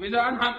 wisa an xam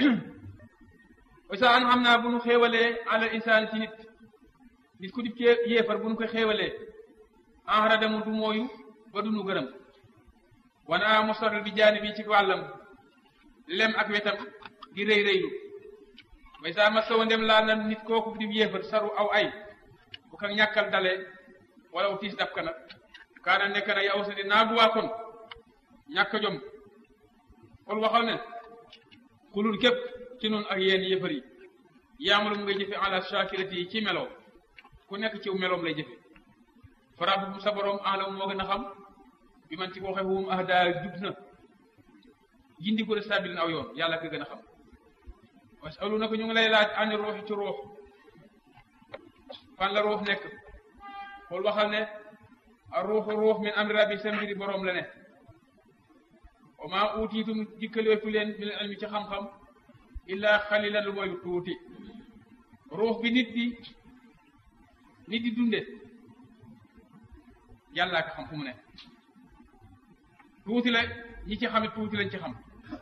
wisa an xam naa bu nu xéewalee ala insaan ci nit nit ku dib cee yéefar bu nu ko xéewalee enrada mu du mooyu ba du nu gërëm wana mostarl bi jaani bi ci wàllam lem ak wetam di rëy rëylu way saa ma sawa ndem laal na nit kooku di yéefar saru aw ay bu ko ñàkkal dale wala u tiis dab ka nag kaana nekk na yow sa di naa duwaa kon ñàkk jom xool waxal ne kulul képp ci noonu ak yéen yéefar yi yaamalu mu ngay jëfe ala shakirati yi ci melow ku nekk ci meloom lay jëfe farabu sa borom alam moo gën a xam bi man ci ko waxee wum ah daa jub na gindi ko de stabilin aw yoon yàlla ko gën a xam wasalu na ko ñu ngi lay laaj ani ruux ci ruux fan la ruux nekk xool waxal ne a ruuxu ruux min amri rabbi sa mbiri boroom la ne wa maa uutiitum dikkaleetu leen min ilmi ci xam-xam illaa xalilan lu mooy lu tuuti ruux bi nit di nit di dunde yàllaa ko xam fu mu ne tuuti la ñi ci xamit tuuti lañ ci xam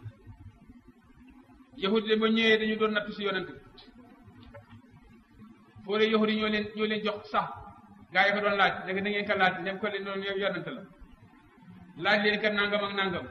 yahudi de ba ñëwee dañu doon nattu si yonent foo dee yahudi ñoo leen ñoo leen jox sax gaa yi ko doon laaj léegi da ngeen ko laaj ndem ko leen doon yonent la laaj leen ka nangam ak nangam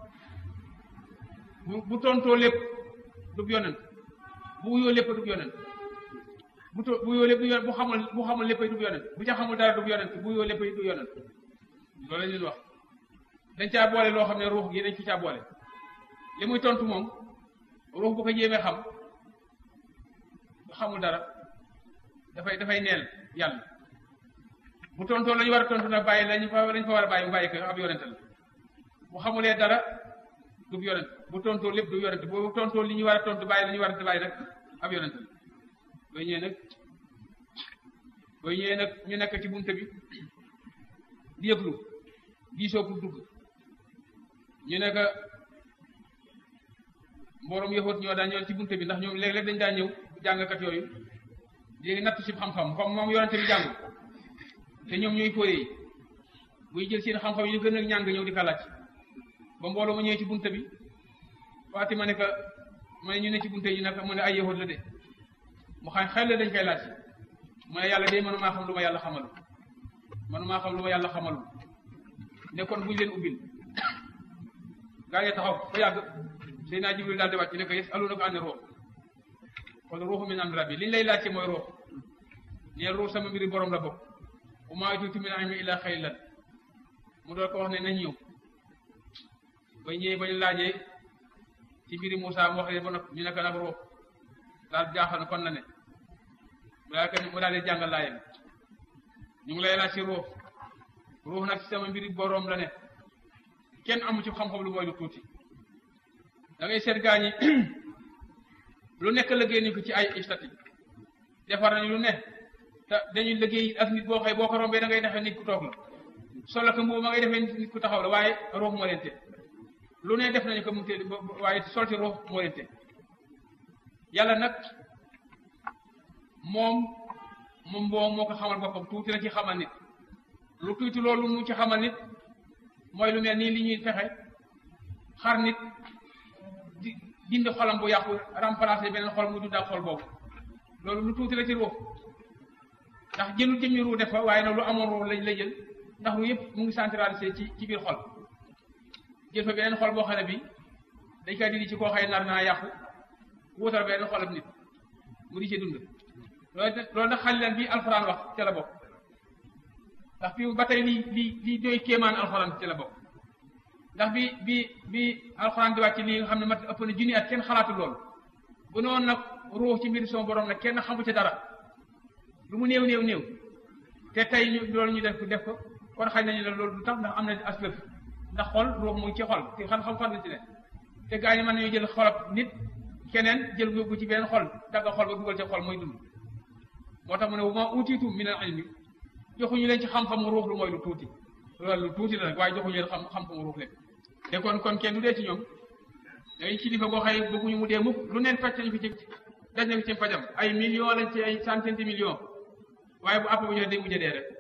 bu bu tontoo lépp dub yonent bu wuyoo lépp dub yonent bu to bu wuyoo lépp du yonent bu xamul bu xamul léppay dub yonent bu ca xamul dara dub yonent bu wuyoo léppay du yonent loolu lañ leen wax dañ caa boole loo xam ne ruux gi dañ ci caa boole li muy tontu moom ruux bu ko jéemee xam xamul dara dafay dafay neel yàlla bu tontoo la ñu war a tontu nag bàyyi lañu fa lañ fa war a bàyyi mu bàyyi ko ab yonent la bu xamulee dara du yonent bu tontoo lépp du yonent bu tontoo li ñu war a tontu bàyyi la ñu war a bàyyi nag ab yonent la booy ñëwee nag booy ñëwee nag ñu nekk ci bunte bi di yëglu diisoo pour dugg ñu nekk mbooloom yëxoot ñoo daan ñëw ci bunte bi ndax ñoom léeg-léeg dañ daan ñëw jàngkat yooyu léegi natt si xam-xam comme moom yonente bi jàng te ñoom ñooy fóoye yi buy jël seen xam-xam yi ñu gën a ñàng ñëw di ko laaj ba mbooloo ma ñëwee ci bunte bi Fatima ne que ma ne ñu ne ci bunte yi nag mu ne ay yëxoot la de mu xam xel la dañ koy laaj mu ne yàlla de mënumaa xam lu ma yàlla xamalu mënumaa xam lu ma yàlla xamalu ne kon buñ leen ubbil gaa yi taxaw ba yàgg Seydina Jibril daal di wàcc ne ko yes alu na ko ànd ruux kon ruuxu min amri rabbi li ñu lay laajte mooy ruux neen ruux sama mbiri borom la bokk wa maa utiitu min ilmi illaa qaliilan mu doon ko wax ne nañ ñëw ba ñëwee ba ñu laajee ci mbiri Moussa mu wax leen ba noppi ñu nekk nag ruux daal jaaxal na kon na ne mu daal mu daal di jàngal laayam ñu ngi lay laaj ci ruux ruux nag ci sama mbiri borom la ne kenn amu ci xam-xam lu mooy lu tuuti da ngay seet gaa ñi lu nekk liggéey nañ ko ci ay istati defar nañu lu ne te dañuy liggéey ak nit boo xëy boo ko rombee da ngay defee nit ku toog la solo ko mbubu ma ngay defee nit ku taxaw la waaye ruux moo leen te lu ne def nañu ko mu te waaye solti ruux moo leen te yàlla nag moom moom boo moo ko xamal boppam tuuti la ci xamal nit lu tuuti loolu mu ci xamal nit mooy lu mel nii li ñuy fexe xar nit di dindi xolam bu yàqu remplacer beneen xol mu dund ak xol boobu loolu lu tuuti la ci ruux ndax jëlu jëmmi ruux def fa waaye nag lu amoon ruux lañ la jël ndax ruux yëpp mu ngi centralisé ci ci biir xol jël fa beneen xol boo xam ne bi dañ koy dindi ci koo xëy nar naa yàqu wuutal beneen xolam nit mu di ci dund loolu loolu nag xalilan bi alxuraan wax ca la bokk ndax fi ba tey lii lii lii doy kéemaan alxuraan ci la bokk ndax bi bi bi alxuraan di wàcc lii nga xam ne mat ëpp na junni at kenn xalaatu loolu bu noonu nag ruux ci mbir sama borom nag kenn xamu ci dara lu mu néew néew néew te tey ñu loolu ñu def ko def ko kon xañ nañu ne loolu du tax ndax am na aslëf ndax xol ruux mu ngi ci xol te xam xam fan la ci ne te gaa ñi mën nañu jël xolab nit keneen jël yóbbu ci beneen xol dagga xol ba dugal ci xol mooy dund moo tax mu ne ma utiitu min al ilmi joxuñu leen ci xam-xamu ruux lu mooy lu tuuti loolu lu tuuti la nag waaye joxuñu leen xam xam-xamu ruux leen te kon kon kenn du dee ci ñoom day kilifa goo xëy bëgguñu mu dee mukk lu neen faj nañu ko ci daj na ko ci fajam ay millions lañ ci ay centaine de millions waaye bu àpp bu ñëwee day mujj dee rek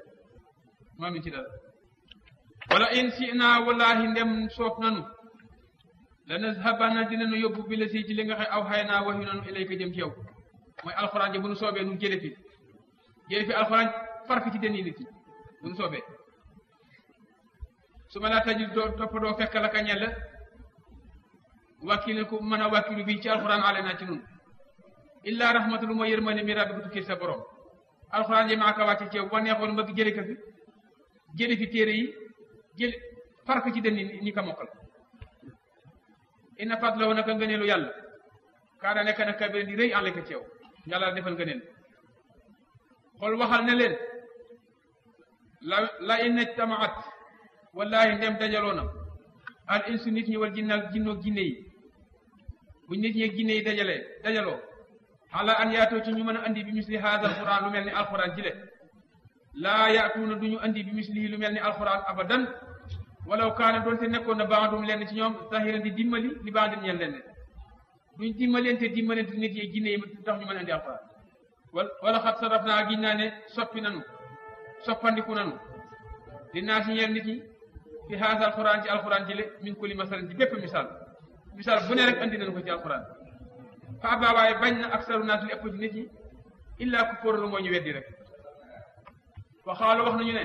moom ci dara wala in si naa wallahi ndem soof nanu la nazhabanna dinañu yóbbu bi la si ci li nga xam aw xay naa waxyu nanu ilayka jëm ci yow mooy alxuraan ji bu nu soobee nu jële fi jële fi alxuraan fark ci deni nit yi bu nu soobee su ma laa tajul doo topp doo fekk la ka ñella wàkkil ku mën a wàkkilu bi ci alxuraan ale naa ci nun illa rahmatu lu mooy yërmande mi rabbi bu tukkee sa borom alxuraan ji maa ko wàcce ci yow boo neexoon mbëgg jële ko fi jële fi téere yi jële fark ci deni ñi ko mokkal inna fadlahu naka ngëneelu yàlla kaana nekk na kabir di rëy àlleka ci yow yàlla defal ngëneel xool waxal ne leen la la inna tamaat wallahi ndem dajaloo na al insu nit ñi wal jinna jinnoog jinne yi bu nit ñi ak jinne yi dajalee dajaloo ala an yaatoo ci ñu mën a andi bi misli haada alquran lu mel ni alquran jile laa yaatuuna du ñu andi bi mislihi lu mel ni alquran abadan walaw kaana doonte nekkoon na baadum lenn ci ñoom zahiran di dimbali li baadin ñeen lenn duñ dimbalente dimbalente nit yi jinne yi tax ñu mën a indi alquran wala wala xat saraf naa giñ naa ne soppi nanu soppandiku nanu li naa si ñeel nit ñi fi haasa alquran ci alquran jile min kulli masalan ci bépp misaal misaal bu ne rek andi nañu ko ci alquran fa abaa waaye bañ na aksaru naas li ëpp ci nit ñi illaa ku fóoralu moo ñu weddi rek waxaalu wax nañu ne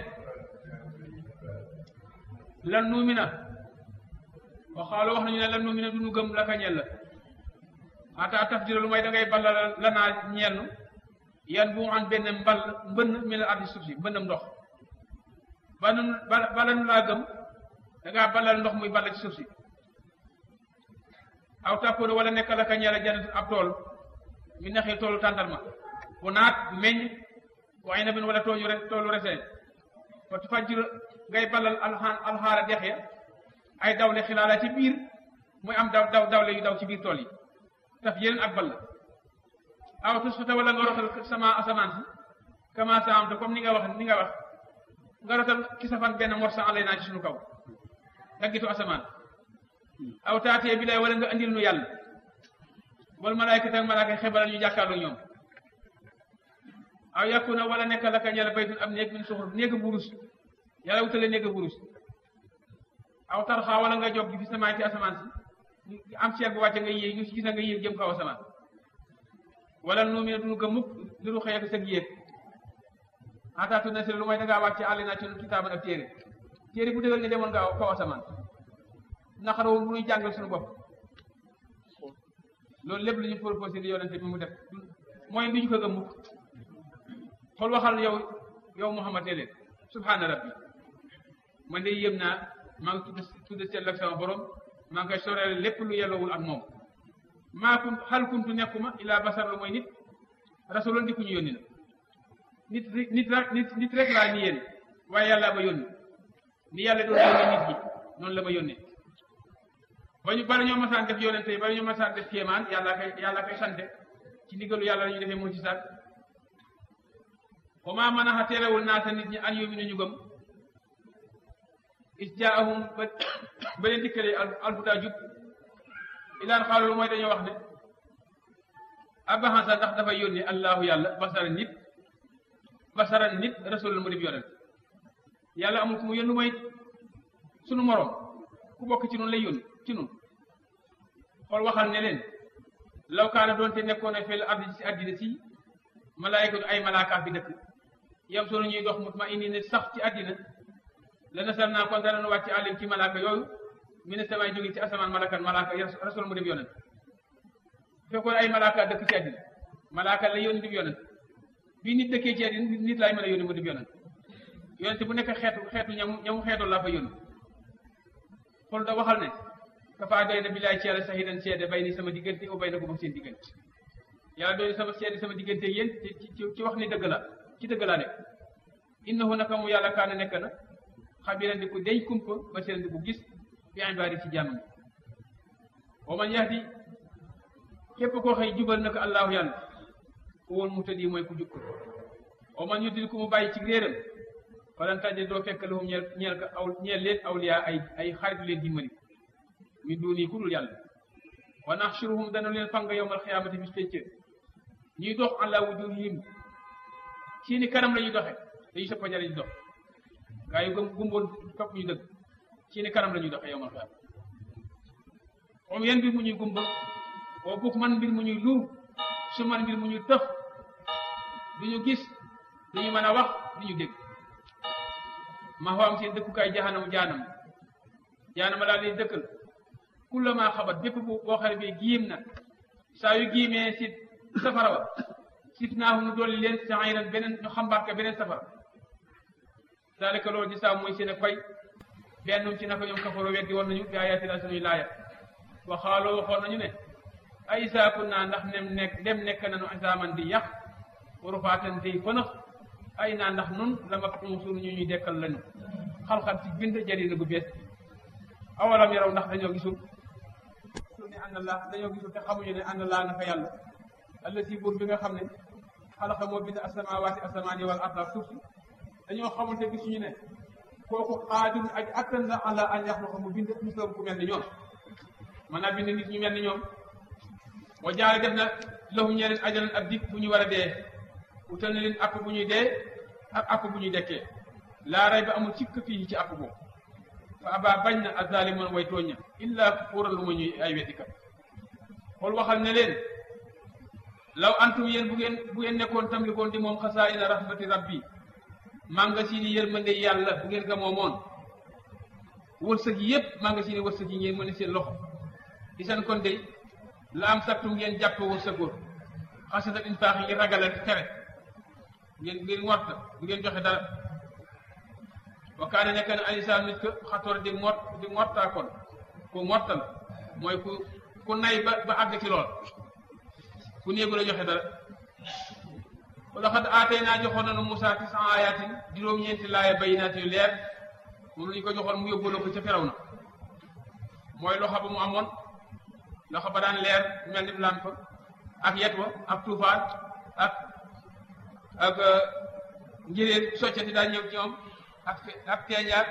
lan nuumina waxaalu wax nañu ne lan nuumina du ñu gëm la ka ñeel la ata taf jira lu may da ngay balla la naa ñeel nu yan bu an benn mbal mbënn mi la ardi suuf si mbënnam ndox ba nu bala nu laa gëm da ngaa ballal ndox muy balla ci suuf si aw tàppoona wala nekk la ka ñeel janatu ab tool mi naxee toolu tàndarma bu naat meññ waaye na bin wala tooñu re toolu resee fa fajjir ngay balal alxaan alxaara dex ya ay dawle xilaala ci biir muy am daw daw dawle yu daw ci biir tool yi taf yeneen ak ball aw tusfata wala nga rotal sama asamaan si kama sa am te comme ni nga wax ni nga wax nga rotal ki safan benn morsa alay naa ci suñu kaw daggitu asamaan aw taatee bi lay wala nga andil nu yàlla wal malaayka tak malaaka xebalal ñu jàkkaarloo ñoom aw yakuna wala nekk la ka ñela baytun am néeg min suxruf néega burus yàlla wutale néega burus aw tarxaa wala nga jog gi fi samaay ci asamaan si am ceer bu wàcce nga yéeg ñu gis nga yéeg jëm kaw asamaan wala nu mi ne duñu gëm mukk li ru xëy ak sëg yéeg ataatu na si lu may dangaa wàcce àll naa ci nu kitaaban ab téere téere bu dëgër nga demoon nga kaw asamaan naqaroo bu ñuy jàngal suñu bopp loolu lépp lu ñu proposé di yonente bi mu def mooy du ñu ko gëm mukk xool waxal yow yow Muhammad ne leen subhaana rabbi man de yëm naa maa ngi tudd tudd seen ak sama borom maa ngi koy soreel lépp lu yellowul ak moom maa kun xal kuntu nekkuma ilaa basar la mooy nit rasuloon di ku ñu yónni la nit nit nit nit rek laa ni yéen waaye yàlla ma yónni ni yàlla doon yónni nit ñi noonu la ma yónnee ba ñu bala ñoo masaan def yonente yi bala ñoo masaan def kéemaan yàlla koy yàlla koy sante ci ndigalu yàlla la ñu defee moo ci saat wa maa mën a terewul naata nit ñi an yuminu ñu gëm is jaahum ba ba leen dikkalee alhuda jub ilaan xaalu mooy dañoo wax ne abaxansa ndax dafa yónni allahu yàlla basaran nit basaran nit rasulul mu dib yonent yàlla amul ku mu yónni mooy sunu moroom ku bokk ci noonu lay yónni ci noonu xool waxal ne leen law kaana doonte nekkoon ne fil ardi ci àddina si malaayikatu ay malaaka fi dëkk yam sunu ñuy dox mutma indi ne sax ci àddina la nasal naa kon danañu wàcc àllim ci malaaka yooyu mi ne samay jóge ci asamaan malakan malaaka rasul mu dem yonent fekkoon ay malaaka dëkk ci àddina malaaka la yónni dem yonent bii nit dëkkee ci àddina nit laay mën a yónni mu dem yonent yonent bu nekk xeetu xeetu ñamu ñamu xeetoon laa fa yónni xool da waxal ne kafaa doy na bilaay ci yàlla sahidan seede bay ni sama diggante o bay na ko ba seen diggante yàlla doy na sama seede sama diggante yéen ci ci wax ni dëgg la ci dëgg laa nekk innahu naka mu yàlla kaana nekk na xabiran di ko deñ kumpa ba seen di ko gis fi ibaadi ci jàmm wa man yahdi képp koo xëy jubal na ko allahu yàlla ko woon mu tëddi mooy ku jub ko wa man yudil ku mu bàyyi ci réeram falan tajid doo fekk lahum ñeel ñeel ka aw ñeel leen awliya ay ay xarit leen dimbali min duuni ku dul yàlla wa naxshuruhum dana leen fang yowmal xiyaamati bis pénc ñuy dox ala wujuhihim ci ni kanam la ñuy doxe dañuy sëppa jare ñu dox gaa yu gëm gumboon topp ñu dëgg ci ni kanam la ñuy doxe yowmal xiyaam om yen mbir mu ñuy gumba oo buk man mbir mu ñuy luur su man mbir mu ñuy tëx duñu gis duñu mën a wax duñu dégg ma faam seen dëkkukaay jahanam jaanam jaanama daal di dëkkal kullama xabat bépp bu boo xam ne bi giim na saa yu giimee si safara wa sit naahu nu dolli leen sa'iran beneen ñu xambaat ka beneen safara dalika loolu di saa mooy seen ak fay benn ci naka ñoom kafaroo weddi woon nañu bi ayatina suñuy laaya wa xaaloo waxoon nañu ne ay isaa kunna ndax nem nekk dem nekk nañu isaaman di yàq warufaatan di fënax ay naa ndax nun la ma suñu ñu ñuy dekkal lañu xalxal ci bind jadina gu bees awalam yaraw ndax dañoo gisul su ne ànd laa dañoo gisul te xamuñu ne ànd laa naka yàlla alla si buur bi nga xam ne xalaqa moo bind asamawaati asamaani wal arda suuf si dañoo xamul te gisuñu ne kooku xaadim ak attan la ala an yaxluqa mu bind mislam ku mel ni ñoom mën naa bind nit ñu mel ni ñoom wa jaare def na lahum ñeneen ajalan ak dikk bu ñu war a dee utal na leen app bu ñuy dee ak app bu ñuy dekkee laa ray ba amul cikk fii ci app boobu fa aba bañ na azalimoon way tooñ ña illa fuural lu ma ñuy ay weddikat xool waxal ne leen law antum yéen bu ngeen bu ngeen nekkoon tam likoon di moom xasaa ina rahmati rabbi magasin yi yërmande yàlla bu ngeen ga moomoon wërsëg yi yëpp magasin yi wërsëg yi ngeen mën a seen loxo di seen kon de la am sattu ngeen jàpp wërsëgoor xasata infaax yi ragala tere ngeen ngeen warta bu ngeen joxe dara wa kaane nekk na alisaan nit ko xatoor di mot di mottaakoon ku mottal mooy ku ku nay ba ba àgg ci lool ku néegu la joxe dara wala xat aatay naa joxoon nañu Moussa ci cent ayatin juróom-ñeenti laaya bayinaat yu leer moom lañu ko joxoon mu yóbbuloo ko ca feraw na mooy loxo ba mu amoon loxo ba daan leer mel ni lamp ak yet wa ak tuufaan ak ak njëréen soccati daan ñëw ci ñoom ak ak teeñaar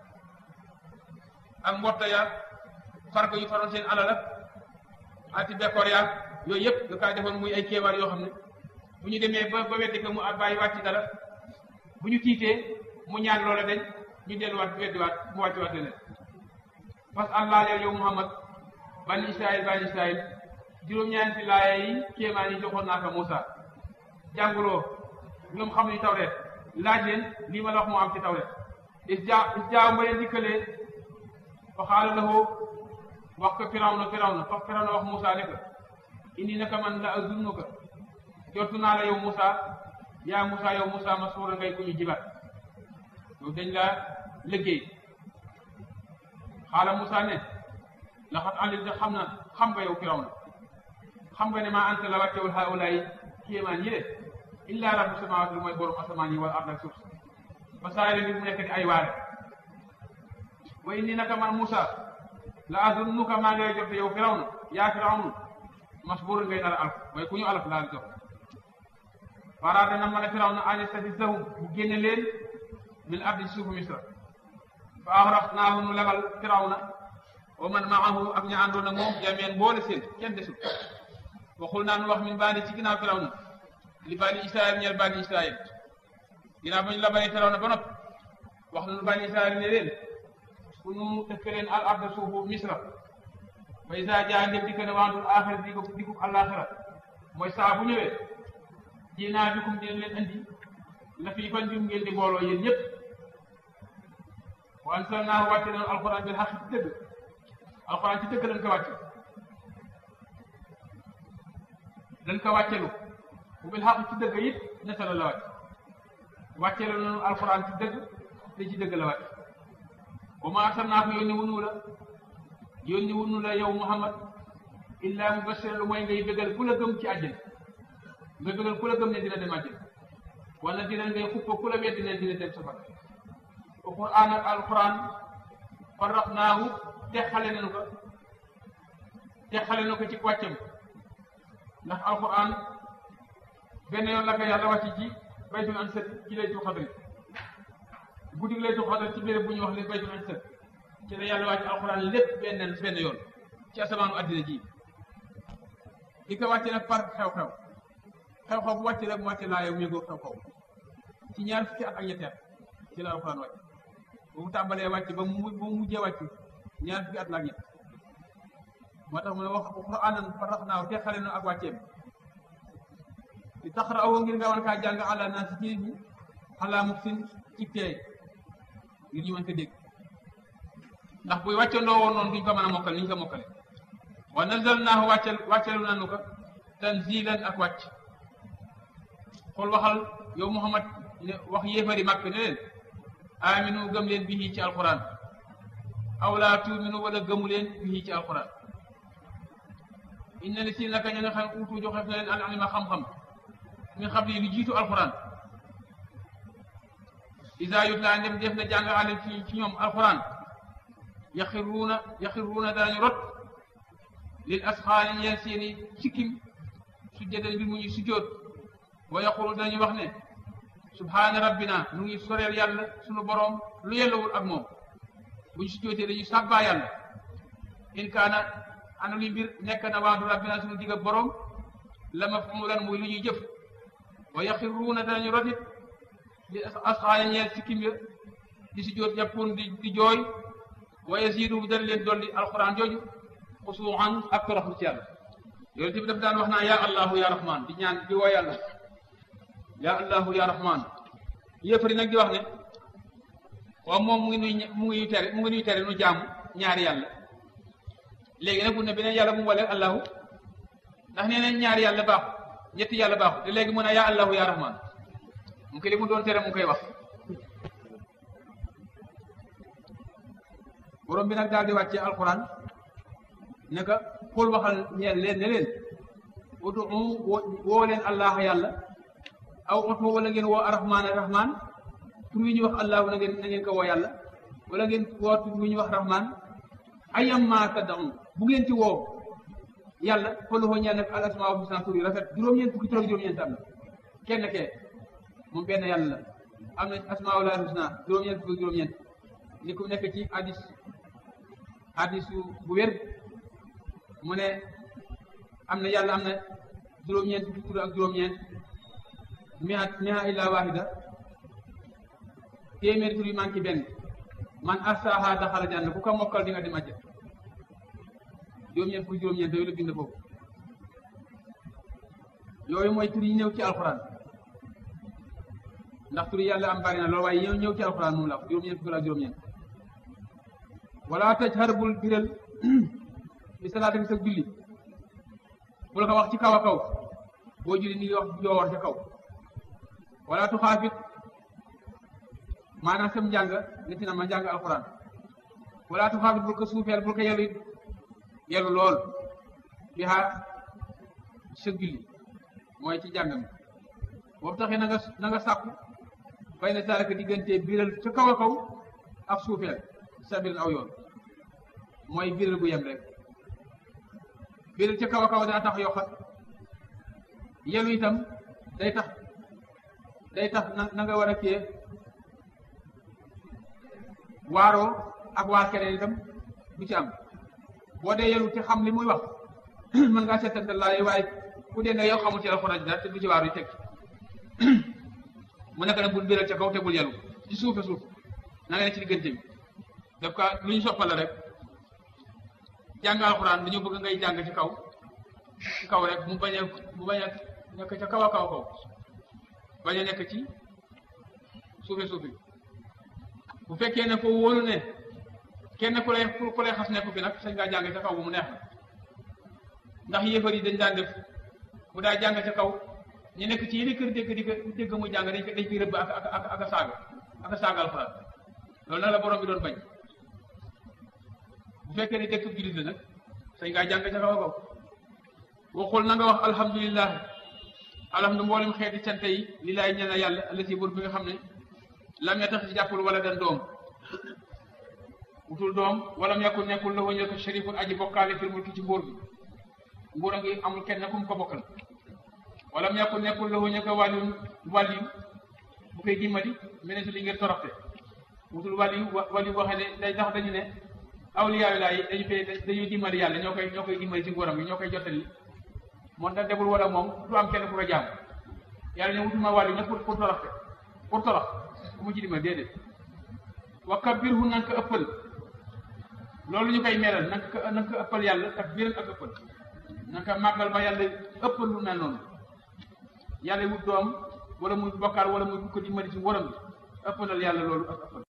ak mbotta yaag farko yu faroon seen alal ak ati bekkoor yaag yooyu yëpp da kaa defoon muy ay kéewaar yoo xam ne bu ñu demee ba ba weddi ko mu bàyyi wàcc dara bu ñu tiitee mu ñaan loola dañ ñu delluwaat weddiwaat mu wàcc waat leneen parce que allah leen yow Muhammad bani Israël bani Israël juróom-ñaari laaya yi kéemaan yi joxoon naa ko Moussa jànguloo ñoom xam ni tawreet laaj leen lii ma la wax moo am ci tawreet is jaa is jaaw ma leen dikkalee fa xaala lahu wax ko Firawna Firawna fa Firawna wax Moussa ne ko indi naka man la azunnuka jottu naa la yow Moussa yaa Moussa yow Moussa masuura ngay ku ñu jibat yow dañ la liggéey xaala Moussa ne laxat alimta xam na xam nga yow Firawna xam nga ne maa anta la wàccewul haulaay kéemaan yi de illa rabbu samawaati lu mooy borom asamaan yi wala ard ak suuf ba saa yi mu nekk di ay waare wa inni naka man Moussa la azunnuka maa ngay jot yow Firawna yaa Firawna masbuur ngay dara alk mooy ku ñu alak laal jox faraada na ma ne Firawna an yastafizahum bu génne leen min ardi suufu Misra fa axraqnaahu nu lebal Firawna wa man maahu ak ña àndoon ak moom jameen boole seen kenn desul waxul naa nu wax min baani ci ginnaaw Firawna li bani Israël ñeel bani Israël ginnaaw ba ñu labalee Firawna ba noppi wax nañu bani Israël ne leen ku nu def leen al arda suufu Misra ba isa jaa ndem dikk ne waandul axira di ko di ko àllaaxira mooy saa bu ñëwee jinaa bikum dina leen andi la fii fan bi ngeen di booloo yéen ñëpp wa ansalnaahu wàcce nañu alquran bil xaq ci dëgg alquran ci dëgg lañ ko wàcce dañ ko wàccelu bu bil xaq ci dëgg it netala la wàcc wàccelu nañu alquran ci dëgg te ci dëgg la wàcc wa ma arsalnaaka yónni wunu la yónni wunu la yow Muhammad illa mubashir lu mooy ngay bëggal ku la gëm ci àjjana nga bëggal ku la gëm ne dina dem àjjana wala dina ngay xuppa ku la weddi ne dina dem safara alquran ak alquran farraqnaahu texale nañu ko texale na ko ci wàccam ndax alquran benn yoon la ko yàlla wàcc ci baytul ansat ci laytul xadri guddi laytul xadri ci béréb bu ñuy wax le baytul ansat ci la yàlla wàcc alquran lépp benn benn yoon ci asamaanu addina ji di ko wàcce nag par xew-xew xew-xew bu wàcc rek mu wàcce laa yow méngoo xew-xew ci ñaar fukki at ak ñetteel ci la alquran wàcc ba mu tàmbalee wàcc ba mu ba mu mujjee wàcc ñaar fukki at la ak ñett moo tax mu ne wax qur'aanan faraxnaahu te xale nu ak wàcceem di taxra'ahu ngir nga war kaa jàng ala naas ci nit ñi ala muksin ci teey ngir ñu mën ko dégg ndax buy wàccandoo woon noonu duñ ko mën a mokkal ni ñu ko mokkale wa nazalnaahu wàccal wàccalu nanu ko tanzilan ak wàcc xool waxal yow Muhammad ne wax yéefari màkk ne leen aminu gëm leen bihi ci alquran aw laa tuuminu wala gëmu leen bihi ci alquran inna li si naka ña nga xam uutu joxef na leen al alima xam-xam min xam li lu jiitu alquran isa yutla ndem def na jàng alim ci ci ñoom alquran yaxiruuna yaxiruuna danañu rot lil asxaani ñeel seeni sikkim sujjadan bi mu ñuy sujjoot wa yaqulu dañuy wax ne subhaana rabbina nu ngi soreel yàlla sunu boroom lu yellawul ak moom bu ñu sujjootee dañuy sàbbaa yàlla in kaana ana luy mbir nekk na waadu rabbina sunu digg boroom la mafmulan muy lu ñuy jëf wa yaxiruuna danañu rotit li asxaani ñeel sikkim ya di sujjoot yàppoon di di jooy wa yaziidu dana leen dolli alquran jooju xusuuxan ak toroxlu ci yàlla yonent bi daf daan wax naa yaa allahu ya rahman di ñaan di woo yàlla yaa allahu ya rahman yëfari nag di wax ne waaw moom mu ngi nuy mu ngi tere mu ngi nuy tere nu jaamu ñaari yàlla léegi nag bu ne beneen yàlla bu mu walee allahu ndax nee neen ñaari yàlla baaxu ñetti yàlla baaxu te léegi mu ne yaa allahu ya rahman mu ko li mu doon tere mu koy wax borom bi nag daal di wàccee alquran ne ka xool waxal ñeel leen ne leen udu woo leen allah yàlla aw oto wala ngeen woo arrahman arrahman tur wi ñuy wax allahu na ngeen na ngeen ko woo yàlla wala ngeen woo tur wi ñuy wax rahman ayamma tad'u bu ngeen ci woo yàlla falahu ñeel nag al asmaa husna tur yi rafet juróom-ñeent fukki tur ak juróom-ñeent am na kenn kee moom benn yàlla la am na asmaa ul husna juróom-ñeent fukki juróom-ñeent ni ku nekk ci hadis hadis bu wér mu ne am na yàlla am na juróom-ñeent fukki tur ak juróom-ñeent mi'a mi'a illa wahida téeméeri tur yi manqué benn man asaha daxala janna ku ko mokkal di nga dem àjjana juróom-ñeent fukki juróom-ñeent yooyu la bind foofu yooyu mooy tur yi ñëw ci alxuraan ndax tur yi yàlla am bari na loolu waaye ñëw ñëw ci alxuraan moom la juróom-ñeent fukki ak juróom-ñeent wala tajhar bul biral bi salaata bi sa julli bul ko wax ci kaw a kaw boo julli ni wax joowar ca kaw wala tu xaafit maanaam sam njàng nit na ma njàng alquran wala tu xaafit bul ko suufeel bul ko yelu yelu lool bi xaar sa julli mooy ci njàng mi boobu taxee na nga na nga sàkku bay na taalaka diggante biral ca kaw a kaw ak suufeel sabirin aw yoon mooy biral bu yem rek biral ca kaw a kaw daa tax yokkat yelu itam day tax day tax na na nga war a kee waaroo ak waar keneen itam du ci am boo dee yelu te xam li muy wax mën ngaa seetante laay waaye ku dee nga yow xamul ci alxuraan dara te du ci waaru teg mu nekk nag bul biral ca kaw te bul yelu ci suufe suuf na nga ne ci diggante bi daf ka lu ñu soppal la rek jàng alxuraan dañu bëgg ngay jàng ci kaw ci kaw rek mu bañ a mu bañ a nekk ca kaw a kaw kaw bañ a nekk ci suufe suufe bu fekkee ne ko wóolu ne kenn ku lay ku lay xas nekku fi nag sañ ngaa jàng ca kaw bu mu neex na ndax yéefar yi dañ daan def bu daa jàng ca kaw ñu nekk ci yeneen kër dégg di ko dégg muy jàng dañ ko dañ koy rëbb ak ak ak ak a saaga ak a saaga alxuraan loolu nag la borom bi doon bañ bu fekkee ne dëkk jullit la nag sañ ngaa jàng ca kaw a kaw waxul na nga wax alhamdulillah alhamdu mboolem xeeti cant yi li laay ñaan yàlla allati buur bi nga xam ne lam ya tax ci jàppul wala dan doom wutul doom wala mu nekkul nekkul la wañu ko sharifun aji bokkaale fil mulki ci nguur bi nguur a ngi amul kenn ku mu ko bokkal wala mu nekkul nekkul la wañu ko wàllu wàllu bu koy dimbali mene si li ngeen toroxte wutul wàllu wàllu boo xam ne day tax dañu ne awliyaayu laa yi dañu koy dañuy dimbali yàlla ñoo koy ñoo koy dimbali ci nguuram bi ñoo koy jottali moom da deful wala moom du am kenn ku ko jaam yàlla ne wutuma wàllu nag pour pour toroxte pour torox ku mu ci dimbali déedéet wa kabbirhu nan ko ëppal loolu ñu koy melal na nga ko na nga ko ëppal yàlla ak biiral ak ëppal na nga ko màggal ba yàlla ëppal lu mel noonu yàlla wut doom wala muy bokkaar wala muy ko di mari ci waram bi ëppalal yàlla loolu ak ëppal